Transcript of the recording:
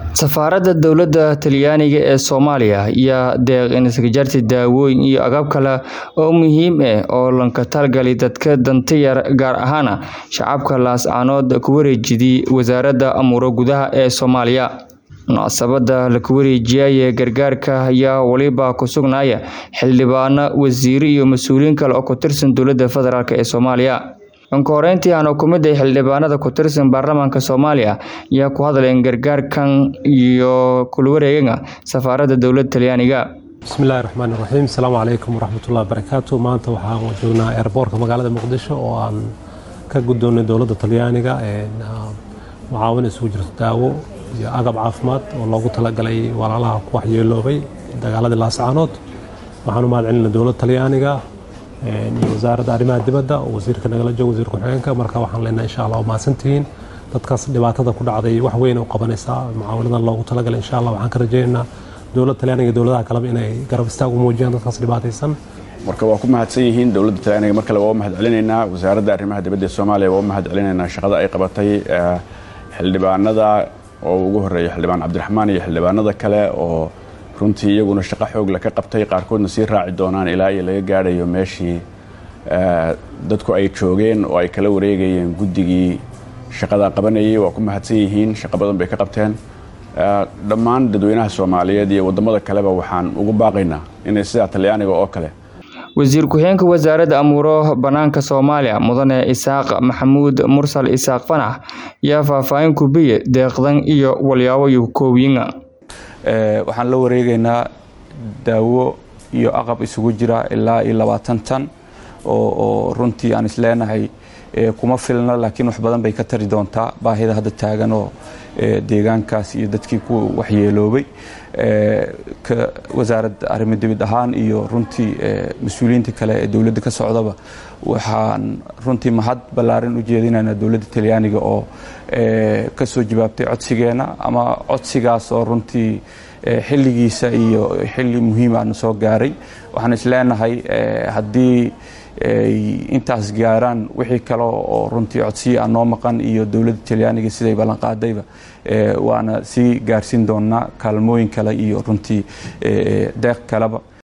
Safaaradda Dowladda Talyaaniga ee Soomaaliya ayaa deeq isgaarsiin daawooyin iyo agab kale oo muhiim ah oo looga talagalay dadka danta yar gaar ahaan shacabka laascaanood ku wareejiyay Wasaaradda Amniga Gudaha ee Soomaaliya. Munaasabadda la wareejiyay gargaarka ayaa waliba ku sugnaya xildhibaano, wasiirro iyo mas'uuliyiin kale oo ka tirsan Dowladda Federaalk ee Soomaaliya. Ka horeyntii waxaa ka mid ah xildhibaanada ka tirsan baarlamaanka Soomaaliya ayaa ku hadlay gargaarkan iyo kula wareegga Safaaradda Dowladda Talyaaniga. bismillahi raxmaani raxiim asalaamu calaykum waraxmatullahi wabarakaatu maanta waxaan joognaa airboortka magaalada muqdisho oo aan ka guddoonnay dowladda talyaaniga mucaawin isugu jirto daawo iyo agab caafimaad oo loogu talagalay walaalaha ku waxyeeloobay dagaaladii laascaanood waxaan u mahadcelinay dowladda talyaaniga iyo wasaaradda arrimaha dibadda oo wasiirka nagala joogo wasiir ku-xigeenka marka waxaan leenahay insha allah waa mahadsantihiin dadkaas dhibaatada ku dhacday wax weyn u qabanaysaa mucaawinadan loogu talagalay insha allah waxaan ka rajaynaynaa dowladda talyaaniga iyo dowladaha kaleba inay garab istaag u muujiyaan dadkaas dhibaataysan marka waa ku mahadsan yihiin dowladda talyaaniga mar kale waa u mahad celinaynaa wasaaradda arrimaha dibadda ee soomaaliya waa u mahad celinaynaa shaqada ay qabatay xildhibaanada oo ugu horeeya xildhibaan cabdiraxmaan iyo xildhibaanada kale oo runtii iyaguna shaqo xoogla ka qabtay qaarkoodna sii raaci doonaan ilaa iyo laga gaadhayo meeshii dadku ay joogeen oo ay kala wareegayeen guddigii shaqada qabanayay waa ku mahadsan yihiin shaqo badan bay ka qabteen dhammaan dadweynaha soomaaliyeed iyo wadamada kaleba waxaan ugu baaqaynaa inay sidaa talyaaniga oo kale wasiir ku-xigeenka wasaaradda amuuro banaanka soomaaliya mudane isaaq maxamuud mursal isaaq fanax ayaa faahfaahin ku biye deeqdan iyo walyaabo iyo koobiyinga waxaan la wareegaynaa daawo iyo aqab isugu jira ilaa iyo labaatan tan oo runtii aan isleenahay kuma filna laakiin wax badan bay ka tari doontaa baahida hadda taagan oo deegaankaas iyo dadkii ku waxyeeloobay wasaaradda arrimo dibad ahaan iyo runtii mas-uuliyiinta kale ee dowladda ka socdaba waxaan runtii mahad ballaaran u jeedinaynaa dowladda talyaaniga oo ka soo jawaabtay codsigeena ama codsigaas oo runtii xilligiisa iyo xilli muhiimaana soo gaaray waxaan isleenahay haddii ay intaas gaaraan wixii kale oo runtii codsiya aan noo maqan iyo dowladda talyaaniga siday ballanqaadayba waana sii gaarsiin doonaa kaalmooyin kale iyo runtii deeq kaleba